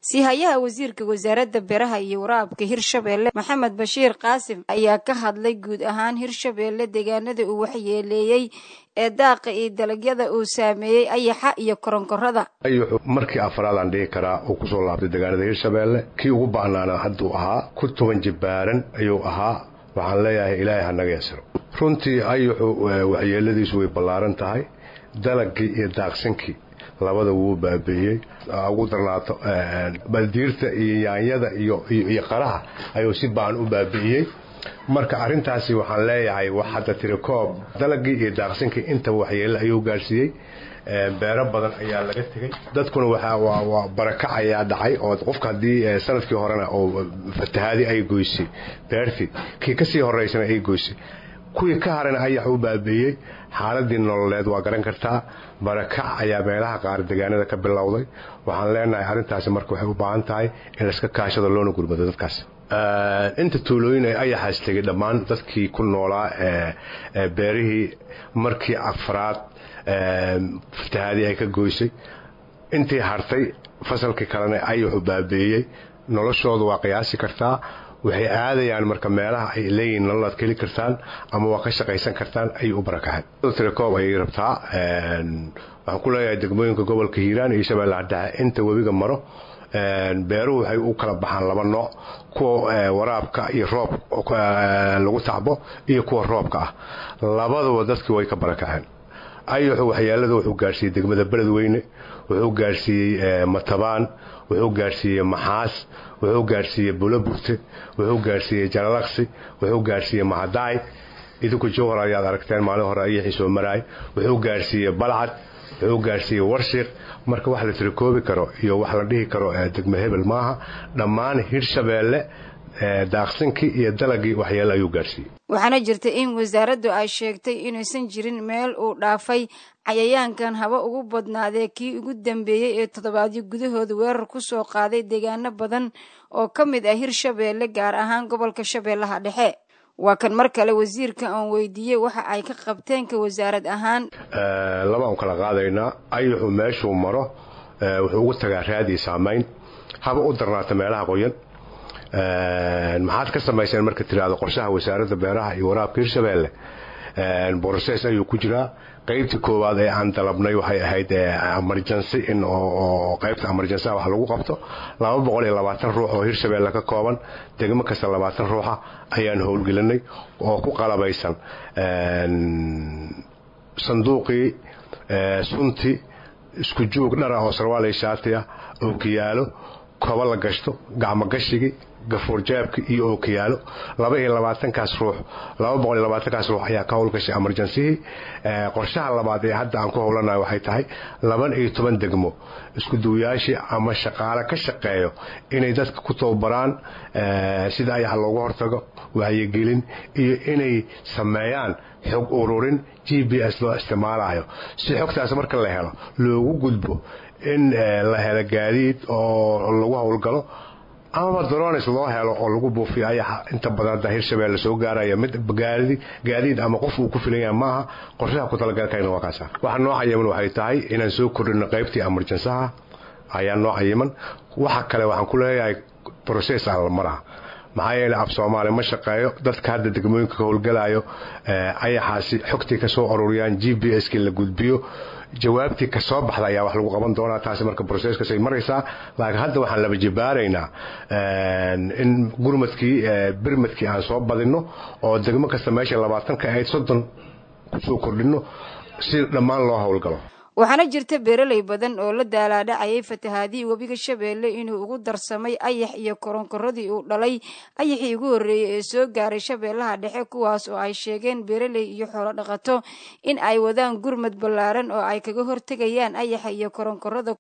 siihayaha wasiirka wasaaradda beeraha iyo waraabka hirshabeelle maxamed bashiir qaasim ayaa ka hadlay guud ahaan hirshabeelle deegaanada uu waxyeeleeyey ee daaqa iyo dalagyada uu saameeyey ayaxa iyo koronkorada ayuxu markii afraad aan dhihi karaa uu kusoo laabtay deegaanada hirshabeelle kii ugu ba'naana hadduu ahaa ku toban jibbaaran ayuu ahaa waxaan leeyahay ilaahay ha naga yasiro runtii ayuxu waxyeeladiisu way ballaaran tahay dalagii iyo daaqsinkii labada wuu baabi'iyey ugu darnaato baldiirta iyo yaanyada iyo qaraha ayuu si ba'an u baabi'iyey marka arrintaasi waxaan leeyahay wax hadda tirikoob dalagii iyo daaqsinkii intaba waxyeele ayuu gaarsiiyey beero badan ayaa laga tegey dadkuna waa barakac ayaa dhacay oo qofka haddii sanadkii horena oo fatahaadi ay goysay beertii kii kasii horeysana ay goysay kuwii ka harana ayax u baabi'iyey xaaladii nololeed waa garan kartaa barakac ayaa meelaha qaar deegaanada ka bilowday waxaan leenahay arrintaasi marka waxay u baahan tahay in layska kaashado loona gurmado dadkaas inta tuulooyin ay ayaxaas tegay dhammaan dadkii ku noolaa beerihii markii afraad fatahaadii ay ka goysay intii hartay fasalkii kalena ayaxu baabi'iyey noloshooda waa qiyaasi kartaa waxay aadayaan marka meelaha ay leeyihiin nololaad ka heli kartaan ama waa ka shaqaysan kartaan ayay u barakaceen tirekoob ayay rabtaa waxaan ku leeyahay degmooyinka gobolka hiiraan iyo shabeellaha dhexe inta webiga maro beeruhu waxay u kala baxaan laba nooc kuwa waraabka iyo roob lagu tacbo iyo kuwa roobka ah labaduba dadkii way ka barakaceen ayuxu waxyeelada wuxuu gaarsiiyey degmada beledweyne wuxuu gaarsiiyey matabaan wuxuu gaarsiiyey maxaas wuxuu gaarsiiyey buloburte wuxuu gaarsiiyey jalalaqsi wuxuu gaarsiiyey mahadaay idinku jowhar ayaad aragteen maalin hore ayaxii soo maraay wuxuu gaarsiiyey balcad wuxuu gaarsiiyey warshiiq marka wax la tirikoobi karo iyo wax la dhihi karo degmo hebel maaha dhammaan hirshabeelle daaqsinkii iyo dalagii waxyeele ayuu gaarsiiyey waxaana jirta in wasaaraddu ay sheegtay inuusan jirin meel uu dhaafay cayayaankan haba ugu badnaadee kii ugu dambeeyey ee toddobaadyo gudahooda weerar ku soo qaaday deegaano badan oo ka mid ah hirshabeelle gaar ahaan gobolka shabeellaha dhexe waa kan mar kale wasiirka aan weydiiyey waxa ay ka qabteen ka wasaarad ahaan labaan kala qaadaynaa ayuxu meeshuu maro wuxuu ugu tagaa raadii saamayn haba u darnaata meelaha qoyan maxaad ka samayseen marka tiraahdo qorshaha wasaaradda beeraha iyo waraabka hirshabeelle broses ayuu ku jiraa qaybtii koowaad ee aan dalabnay waxay ahayd emergency in oo qaybta emergency wax lagu qabto laba boqol iyo labaatan ruux oo hirshabeelle ka kooban degmo kasta labaatan ruuxa ayaan howlgelinay oo ku qalabaysan sanduuqii sunti isku joog dhara oo sarwaal shaati ah ookiyaalo koba la gashto gacmogashigii gafuurjaabki iyo ookiyaalo laba iyo labaatankaas ruux laba boqol iyo labaatankaas ruux ayaa ka howlgashay emergencihii qorshaha labaad ee hadda aan ku howlanayo waxay tahay laban iyo toban degmo isku duwayaashii ama shaqaale ka shaqeeyo inay dadka ku tababaraan sida ayaxa loogu hortago wacyigelin iyo inay sameeyaan xog ururin g b s loo isticmaalayo si xogtaas marka la helo loogu gudbo in la helo gaadiid oo lagu howlgalo amaba drones loo helo oo lagu buufiyo ayaxa inta badan hadda hirshabeelle soo gaaraya mid gaadiid ama qof uu ku filan yahay maaha qorshaha ku talagalkayna waa kaasa waxa noo cayiman waxay tahay inaan soo kordhino qaybtii emergensaha ayaa noo cayiman waxa kale waxaan ku leeyahay process aan la maraha maxaa yeeley af soomaali ma shaqeeyo dadka hadda degmooyinka ka howlgalayo ayaxaasi xogtii ka soo ururiyaan g b s kii la gudbiyo jawaabtii ka soo baxda ayaa wax lagu qaban doonaa taasi marka broceskasay maraysaa laakiin hadda waxaan laba jibaaraynaa in gurmadkii birmadkii aan soo badinno oo degmo kasta meesha labaatanka ahayd soddon kusoo kordhinno si dhammaan loo howlgalo waxaana jirta beeraley badan oo la daalaadhacayay fatahaadihii webiga shabeelle inuu ugu darsamay ayax iyo koronkoradii uu dhalay ayaxii ugu horreeyey ee soo gaaray shabeellaha dhexe kuwaas oo ay sheegeen beeraley iyo xoolo dhaqato in ay wadaan gurmad ballaaran oo ay kaga hortegayaan ayaxa iyo koronkorada